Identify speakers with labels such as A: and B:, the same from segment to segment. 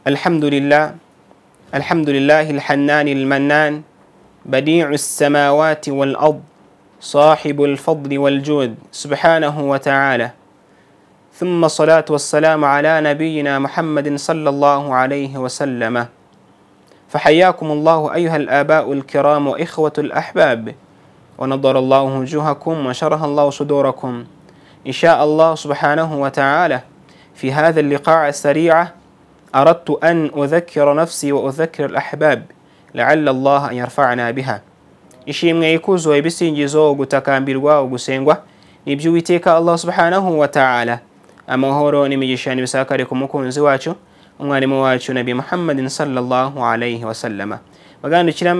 A: الحمد لله الحمد لله الحنان المنان بديع السماوات والأرض صاحب الفضل والجود سبحانه وتعالى ثم الصلاة والسلام على نبينا محمد صلى الله عليه وسلم فحياكم الله أيها الآباء الكرام وإخوة الأحباب ونضر الله وجوهكم وشرح الله صدوركم إن شاء الله سبحانه وتعالى في هذا اللقاء السريع أردت أن أذكر نفسي وأذكر الأحباب لعل الله أن يرفعنا بها ishimwe ikuzo ibisingizo gutakambirwa ugusengwa ni iby'uwiteka allah subhanahu wa ta'ala amahoro n'imigisha n'ibisakare ku mukunzi wacu umwarimu wacu nabi muhammadin sallallahu alaihi wasallama bagandukira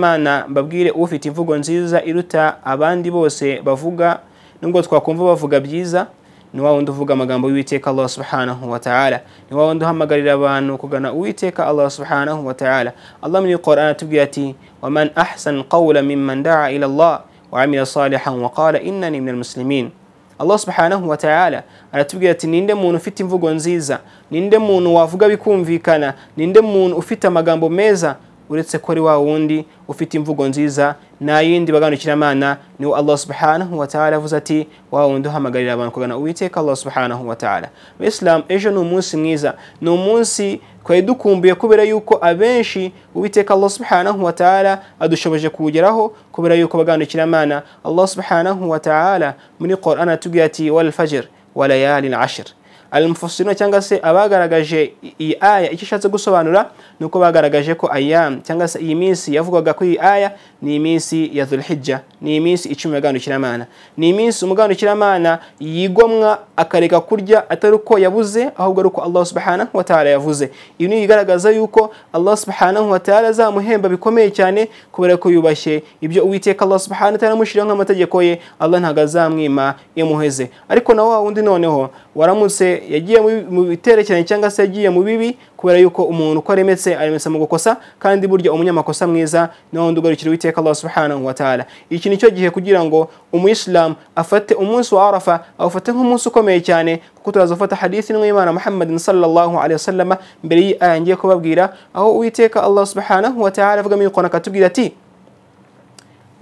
A: mbabwire ufite imvugo nziza iruta abandi bose bavuga nubwo twakumva bavuga byiza ni wa wundi uvuga amagambo y'uwiteka allah subhanahu wa ta'ala ni wa wundi uhamagarira abantu kugana uwiteka allah subhanahu wa ta'ala allah muri qur'an atubwira ati waman ahsan qawla mimman daa ila allah wa amila salihan wa qala innani min almuslimin allah subhanahu wa ta'ala aratubwira ati ninde muntu ufite imvugo nziza ninde muntu wavuga bikumvikana ninde muntu ufite amagambo meza uretse ko ari wa wundi ufite imvugo nziza nta yindi baganukira niwo allah subhanahu wa ta'ala avuze ati wa wundi uhamagarira abantu kugana uwiteka allah subhanahu wa ta'ala abayisilamu ejo ni umunsi mwiza ni umunsi twari dukumbuye kubera yuko abenshi uwiteka allah subhanahu wa ta'ala adushoboje kuwugeraho kubera yuko baganukira amana allah subhanahu wa ta'ala muri qur'an atubwira ati wal fajr wa layalin ashir almufasirino cyangwa se abagaragaje iyi aya icyo ishatse gusobanura ni uko bagaragaje ko ayamu cyangwa se iyi minsi yavugwaga ko iyi aya ni iminsi ya dhulhijja ni iminsi icumi y'aganukiramana ni iminsi umuganukiramana yigomwa akareka kurya atari uko yabuze ahubwo ari uko allah subhanahu wa ta'ala yavuze ibi ni ibigaragaza yuko allah subhanahu wa ta'ala azamuhemba bikomeye cyane kubera ko yubashye ibyo uwiteka allah subhanahu wa ta'ala amushyiriho nk'amategeko ye allah ntabwo azamwima yamuheze ariko na wa wundi noneho waramutse yagiye mu biterekeranye cyangwa se yagiye mu bibi kubera yuko umuntu uko aremetse aremetse mu gukosa kandi burya umunyamakosa mwiza niwo wundi ugarukira uwiteka allah subhanahu wa ta'ala iki ni cyo gihe kugira ngo umuyisilamu afate umunsi wa arafa awufate nk'umunsi ukomeye cyane kuko turazafata hadithi n'imana muhammadin sallallahu alaihi wasallama mbere y'iyi aya ngiye kubabwira aho uwiteka allah subhanahu wa ta'ala avuga mu akatubwira ati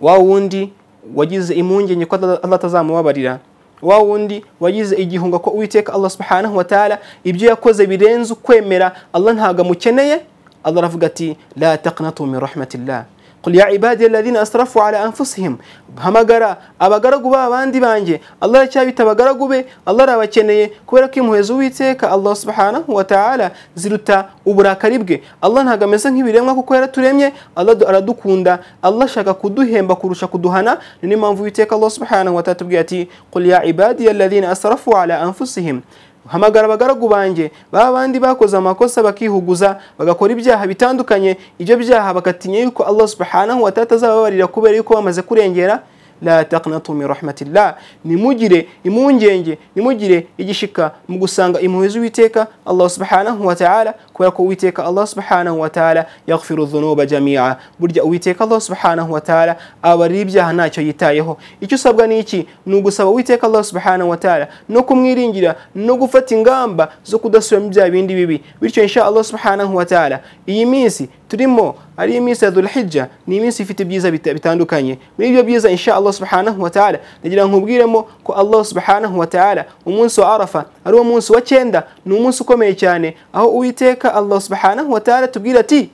A: wa wundi wagize impungenge ko allah atazamubabarira wa wundi wagize igihunga ko uwiteka allah subhanahu wa ta'ala ibyo yakoze birenze ukwemera allah ntabwo amukeneye allah aravuga ati la taqnatu min rahmatillah قل يا عبادي الذين اسرفوا على انفسهم hamagara abagaragu ba bandi banjye allah aracyabita abagaragu be allah arabakeneye kubera ko impuhwe z'uwiteka allah subhanahu wa ta'ala ziruta uburakari bwe allah ntabwo ameze nk'ibiremwa kuko yaraturemye allah aradukunda allah ashaka kuduhemba kurusha kuduhana ni niyo mpamvu uwiteka allah subhanahu wa ta'ala atubwira ati qul ya ibadiya alladhina asrafu ala anfusihim hamagara abagaragu banjye baba bandi bakoze amakosa bakihuguza bagakora ibyaha bitandukanye ibyo byaha bakatinya yuko allah subhanahu wa ta'ala azababarira kubera yuko bamaze kurengera la taqnatu min rahmatillah nimugire impungenge nimugire igishika mu gusanga impuhwe z'uwiteka allah subhanahu wa ta'ala kubera ko uwiteka allah subhanahu wa ta'ala yaghfiru dhunuba jami'a burya uwiteka allah subhanahu wa ta'ala abarira ibyaha ntacyo yitayeho icyo usabwa ni iki ni ugusaba uwiteka allah subhanahu wa ta'ala no kumwiringira no gufata ingamba zo kudasubiramo bya bindi bibi bityo insha allah subhanahu wa ta'ala iyi minsi turimo ari iminsi ya dhulhijja ni iminsi ifite ibyiza bitandukanye muri ibyo byiza insha allah subhanahu wa ta'ala ndagira nkubwiremo ko allah subhanahu wa ta'ala umunsi wa arafa ari wo munsi wa cyenda ni umunsi ukomeye cyane aho uwiteka allah subhanahu wa ta'ala tubwira ati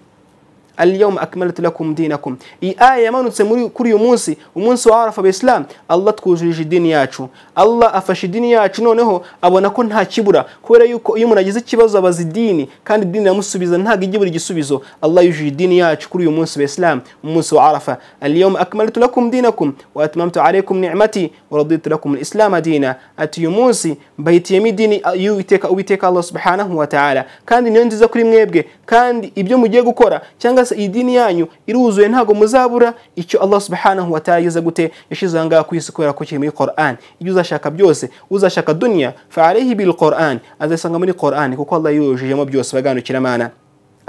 A: alyawma akmaltu lakum dinakum iyi aya yamanutse kuri uyu munsi umunsi wa arafa abaisilamu allah twujurije idini yacu allah afashe idini yacu noneho abona ko nta kibura kubera yuko iyo umuntu agize ikibazo abaza idini kandi idini iramusubiza ntabwo ijya buri igisubizo allah yujuje idini yacu kuri uyu munsi abaisilamu umunsi wa arafa alyawma akmaltu lakum dinakum wa atmamtu alaykum nicmati wa raditu lakum alislama dina ati uyu munsi mbahitiyemo idini y'uwiteka uwiteka allah subhanahu wa ta'ala kandi niyo nziza kuri mwebwe kandi ibyo mugiye gukora cyangwa se iyi dini yanyu iruzuye ntabwo muzabura icyo allah subhanahu wa ta'ala yageze gute yashyizeho ngaha ku isi kubera ko kiri muri qur'an ibyo uzashaka byose uzashaka duniya fa alayhi bil qur'an azasanga muri qur'an kuko allah yujujemo byose baganukira amana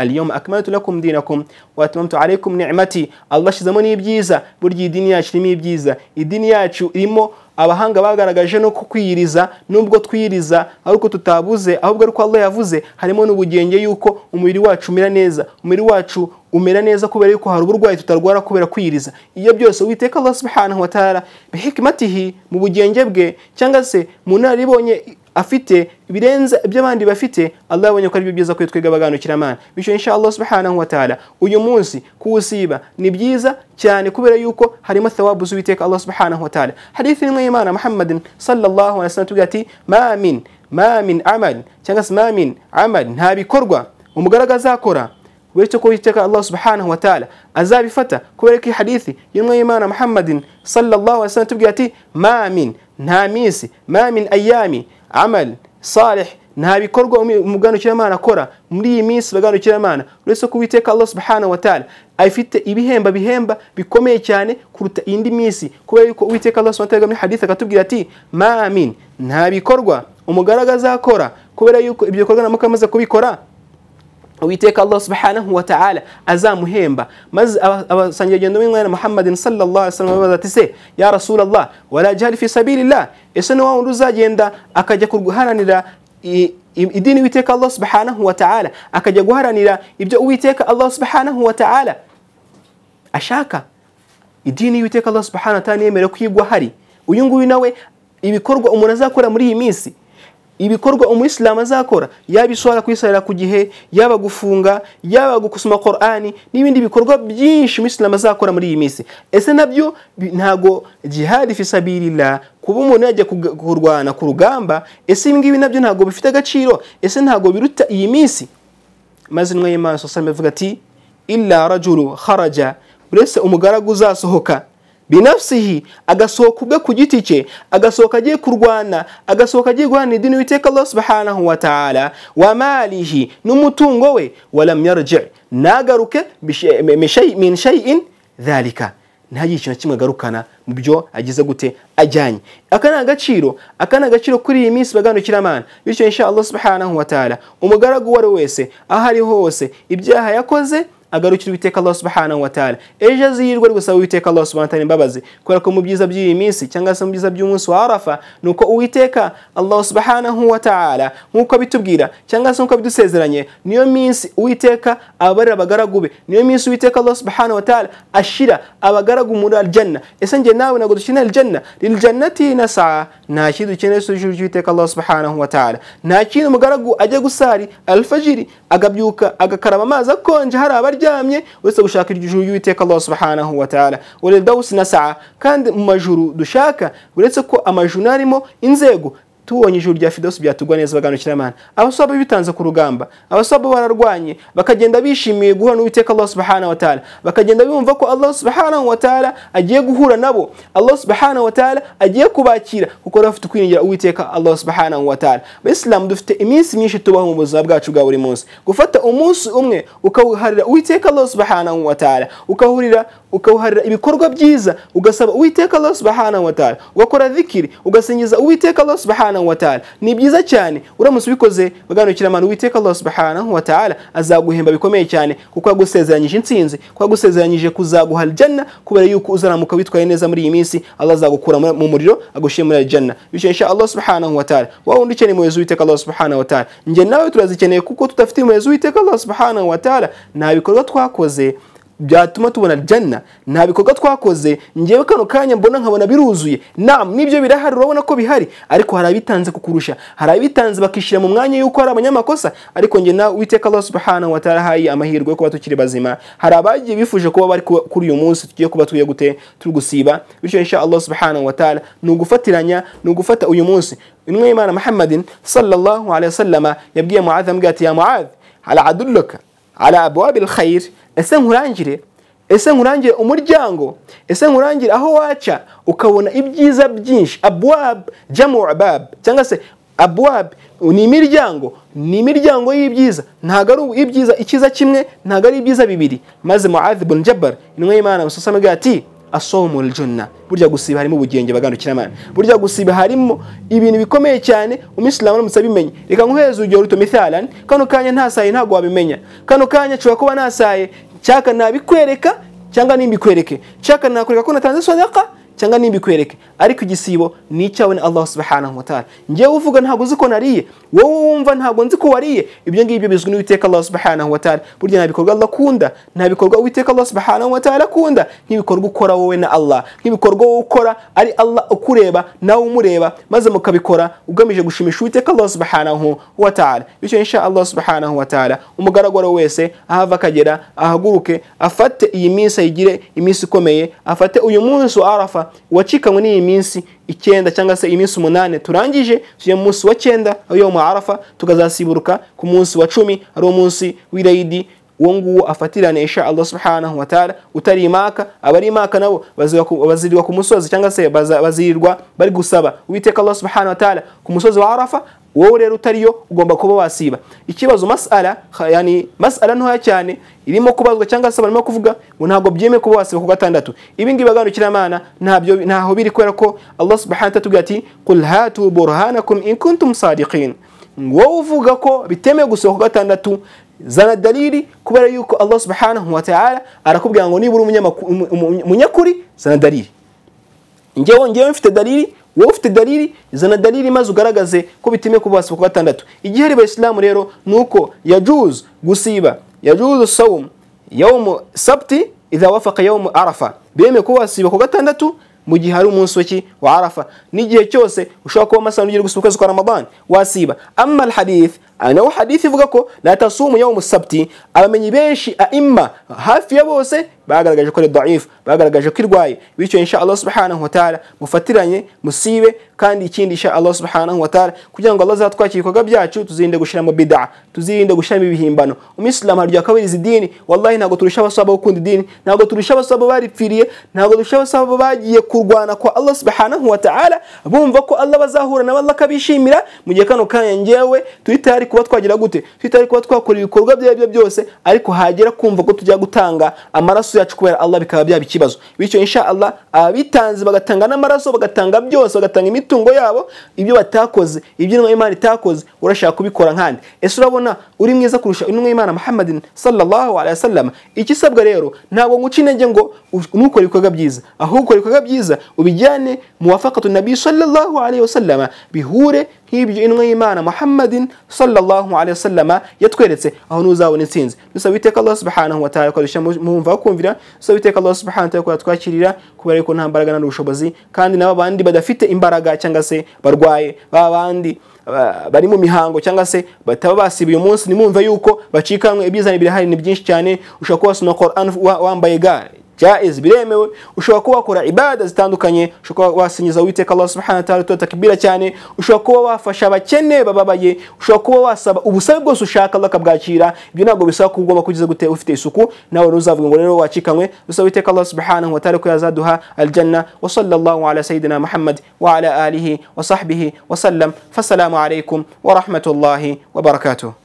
A: اليوم أكملت لكم دينكم وأتممت عليكم نعمتي الله shizamoni ibyiza burya idini yacu irimo ibyiza idini yacu irimo abahanga bagaragaje no kukwiyiriza nubwo twiyiriza ari uko tutabuze ahubwo ari uko Allah yavuze harimo n'ubugenge yuko umubiri wacu umera neza umubiri wacu umera neza kubera yuko hari uburwayi tutarwara kubera kwiyiriza iyo byose uwiteka Allah subhanahu wa ta'ala bihikmatihi mu bugenge bwe cyangwa se mu naribonye afite birenze iby'abandi bafite Allah yabonye ko ari byiza kuri twebwe abaganukira bityo insha Allah subhanahu wa ta'ala uyu munsi kuwusiba ni byiza cyane kubera yuko harimo thawabu z'uwiteka Allah subhanahu wa ta'ala hadithi imwe y'Imana Muhammadin sallallahu alaihi wasallam tugira ati ma min ma min amal cyangwa se ma min amal nta bikorwa umugaraga azakora bityo ko uwiteka Allah subhanahu wa ta'ala azabifata kubera ko iyi hadithi y'imwe y'Imana Muhammadin sallallahu alaihi wasallam tugira ati ma min nta minsi ma min ayami amal salih nta bikorwa umuganukiramanana akora muri iyi minsi baganukiramanana uretse ko uwiteka Allah subhanahu wa ta'ala afite ibihemba bihemba bikomeye cyane kuruta indi minsi kubera yuko uwiteka Allah subhanahu wa ta'ala muri hadith akatubwira ati ma amin nta bikorwa umugaraga azakora kubera yuko ibyo bikorwa namuka amaze kubikora uwiteka Allah subhanahu wa ta'ala azamuhemba maze abasangiragendo b'imwana Muhammadin sallallahu alaihi wasallam babaza ati se ya Rasulullah wala jihad fi sabilillah ese ni wa wundi uzagenda akajya guharanira idini uwiteka Allah subhanahu wa ta'ala akajya guharanira ibyo uwiteka Allah subhanahu wa ta'ala ashaka idini uwiteka Allah subhanahu wa ta'ala yemerewe kuyigwa hari uyu nguyu nawe ibikorwa umuntu azakora muri iyi minsi ibikorwa umuyisilamu azakora yaba iswara kwisarira ku gihe yaba gufunga yaba gusoma korani n'ibindi bikorwa byinshi umuyisilamu azakora muri iyi minsi ese nabyo ntago jihadi fisabirira kuba umuntu yajya kurwana ku rugamba ese ibi ngibi nabyo ntabwo bifite agaciro ese ntabwo biruta iyi minsi maze intumwa y'imana sosiyete ivuga ati illa rajuru haraja uretse umugaragu uzasohoka binafsihi agasohoka ubwe ku giti cye agasohoka agiye kurwana agasohoka agiye guhana idini witeka Allah subhanahu wa ta'ala wa malihi n'umutungo we walam yarji nagaruke min shay'in dhalika ntagire ikintu kimwe agarukana mu byo agize gute ajyanye aka ni agaciro aka ni agaciro kuri iyi minsi baganukiramanana bityo insha Allah subhanahu wa ta'ala umugaragu uwo ari wese aho ari hose ibyaha yakoze agarukira uwiteka Allah subhanahu wa ta'ala ejo azirwa ari gusaba uwiteka Allah subhanahu wa ta'ala imbabazi kubera ko mu byiza by'iyi minsi cyangwa se mu byiza by'umunsi wa arafa ni uko uwiteka Allah subhanahu wa ta'ala nk'uko bitubwira cyangwa se nk'uko bidusezeranye niyo minsi uwiteka abarira abagaragu be niyo minsi uwiteka Allah subhanahu wa ta'ala ashira abagaragu muri aljanna ese njye nawe ntabwo dukeneye aljanna lil jannati nasa nta kintu dukeneye cy'uwiteka uwiteka Allah subhanahu wa ta'ala nta kintu umugaragu ajya gusari alfajiri agabyuka agakaraba amazi akonje hari abarya aryamye uretse gushaka iryo juru y'uwiteka Allah subhanahu wa ta'ala wal dawsi nasaa kandi mu majuru dushaka uretse ko amajuru arimo inzego tubonye ijuru rya fidosi byatugwa neza baganukira amana abasaba bitanze ku rugamba abasaba bararwanye bakagenda bishimiye guhura n'uwiteka Allah subhanahu wa ta'ala bakagenda bumva ko Allah subhanahu wa ta'ala agiye guhura nabo Allah subhanahu wa ta'ala agiye kubakira kuko bafite kwiringira uwiteka Allah subhanahu wa ta'ala abayisilamu dufite iminsi myinshi tubaho mu buzima bwacu bwa buri munsi gufata umunsi umwe ukawuharira uwiteka Allah subhanahu wa ta'ala ukahurira ukawuharira ibikorwa byiza ugasaba uwiteka Allah subhanahu wa ta'ala ugakora dhikiri ugasingiza uwiteka Allah subhanahu subhanahu wa ta'ala ni byiza cyane uramutse ubikoze baganukira amana uwiteka Allah subhanahu wa ta'ala azaguhemba bikomeye cyane kuko yagusezeranyije intsinzi kuko yagusezeranyije kuzaguha aljanna kubera yuko uzaramuka witwaye neza muri iyi minsi Allah azagukura mu muriro agushyire muri aljanna bityo insha Allah subhanahu wa ta'ala wowe undi ukeneye umuyobozi witeka Allah subhanahu wa ta'ala njye nawe turazikeneye kuko tudafite umuyobozi witeka Allah subhanahu wa ta'ala nta bikorwa twakoze byatuma tubona janna nta bikorwa twakoze ngewe kano kanya mbona nkabona biruzuye nam nibyo birahari urabona ko bihari ariko hari abitanze kukurusha hari abitanze bakishyira mu mwanya y'uko hari abanyamakosa ariko njye nawe uwiteka Allah subhanahu wa ta'ala hayi amahirwe yo kuba tukiri bazima hari abagiye bifuje kuba bari kuri uyu munsi tugiye kuba tugiye gute turi gusiba bityo insha Allah subhanahu wa ta'ala ni ugufatiranya ni ugufata uyu munsi intumwa y'Imana Muhammadin sallallahu alaihi wasallama yabwiye Muadh ambwira ati ya Muadh ala adulluka ala abwabil khair ese nkurangire ese nkurangire umuryango ese nkurangire aho waca ukabona ibyiza byinshi abwab jamu abab cyangwa se abwab ni imiryango ni imiryango y'ibyiza ntabwo ari ibyiza ikiza kimwe ntabwo ari ibyiza bibiri maze muadh bun jabbar intumwa y'imana musosama ati asomu aljunna burya gusiba harimo ubugenge baganukira imana burya gusiba harimo ibintu bikomeye cyane umuyisilamu aramutse abimenye reka nkuhereze urugero ruto mithalani kano kanya ntasaye ntabwo wabimenya kano kanya nshobora kuba nasaye cyaka nabikwereka cyangwa nimbikwereke cyaka nakwereka ko natanze sadaka cyangwa nimbikwereke ariko igisibo ni icyawe na allah subhanahu wa ta'ala ngewe uvuga ntabwo uzi ko nariye wowe wumva ntabwo nzi ko wariye ibyo ngibyo bizwi n'uwiteka allah subhanahu wa ta'ala burya nta bikorwa allah akunda nta bikorwa uwiteka allah subhanahu wa ta'ala akunda nk'ibikorwa ukora wowe na allah nk'ibikorwa wowe ukora ari allah ukureba nawe umureba maze mukabikora ugamije gushimisha uwiteka allah subhanahu wa ta'ala bityo insha allah subhanahu wa ta'ala umugaragaro wese ahava akagera ahaguruke afate iyi minsi ayigire iminsi ikomeye afate uyu munsi wa arafa wacikanywe n'iyi minsi icyenda cyangwa se iminsi umunani turangije tujya mu munsi wa cyenda ariyo mu arafa tukazasiburuka ku munsi wa cumi ari umunsi w'irayidi uwo nguwo afatirane insha allah subhanahu wa taala utari imaka abari imaka nabo bazirirwa ku musozi cyangwa se bazirirwa bari gusaba uwiteka allah subhanahu wa taala ku musozi wa arafa wowe rero utariyo ugomba kuba wasiba ikibazo masala yani masala ntoya cyane irimo kubazwa cyangwa se barimo kuvuga ngo ntabwo byemeye kuba wasiba ku gatandatu ibi ngibi aganukiramana ntabyo ntaho biri kubera ko allah subhanahu wa taala ati qul hatu burhanakum in kuntum sadiqin wowe uvuga ko bitemewe gusiba ku gatandatu zana dalili kubera yuko allah subhanahu wa taala arakubwira ngo nibura umunyakuri zana dalili ngewe ngewe mfite dalili wowe ufite dalili zana dalili maze ugaragaze ko bitemewe kuba wasiba ku gatandatu igihari bayisilamu rero ni uko yajuzu gusiba yajuzu sawumu yawumu sabti idha wafaka yawumu arafa bemeye kuba wasiba ku gatandatu mu gihe hari umunsi w'iki wa arafa n'igihe cyose ushobora kuba amasaha ugiye gusiba ukwezi kwa ramadani wasiba amma alhadith naho hadith ivuga ko la tasumu yawumu sabti abamenyi benshi aima hafi ya bose bagaragaje ko ari daifu bagaragaje ko irwaye bityo insha allah subhanahu wa taala mufatiranye musibe kandi ikindi insha allah subhanahu wa taala kugira ngo allah azatwakire ibikorwa byacu tuzirinde gushyiramo bidaa tuzirinde gushyiramo ibihimbano umuyisilamu hari akabiriza idini wallahi ntabwo turusha abasaba gukunda idini ntabwo turusha abasaba baripfiriye ntabwo turusha abasaba bagiye kurwana kwa allah subhanahu wa taala bumva ko allah bazahura nabo allah akabishimira mu gihe kano kanya ngewe turi tayari kuba twagira gute turi tayari kuba twakora ibikorwa bya byo byose ariko hagera kumva ko tujya gutanga amaraso amaraso yacu kubera allah bikaba byaba ikibazo bityo insha allah abitanze bagatanga n'amaraso bagatanga byose bagatanga imitungo yabo ibyo batakoze ibyo imana itakoze urashaka kubikora nkandi ese urabona uri mwiza kurusha intumwa y'imana muhammadin sallallahu alaihi wasallam ikisabwa rero ntabwo nguca intege ngo nukore ibikorwa byiza ahubwo ukora ibikorwa byiza ubijyane mu wafakatu nabi sallallahu alaihi wasallam bihure nk'ibyo intumwa y'imana muhammadin sallallahu alaihi wasallam yatweretse aho ntuzabona intsinzi dusaba iteka allah subhanahu wa ta'ala koresha mumva kumva kumvira so biteka Allah subhanahu wa ta'ala twakirira kubera ko nta mbaraga nta ubushobozi kandi nabo bandi badafite imbaraga cyangwa se barwaye ba bandi bari mu mihango cyangwa se bataba basiba uyu munsi nimumve yuko bacikanwe ibyizane birahari ni byinshi cyane ushobora kuba wasoma Quran wambaye ga jaiz biremewe ushobora kuba wakora ibada zitandukanye ushobora kuba wasingiza uwiteka allah subhanahu wa ta'ala takbira cyane ushobora kuba wafasha abakene bababaye ushobora kuba wasaba ubusabe bwose ushaka allah akabwakira ibyo ntabwo bisaba ko ugomba kugize gute ufite isuku nawe ntuzavuge ngo rero wacikanywe dusaba uwiteka allah subhanahu wa ta'ala ko yazaduha aljanna wa sallallahu ala sayidina muhammad wa ala alihi wa sahbihi wa sallam fasalamu alaikum wa rahmatullahi wa barakatuh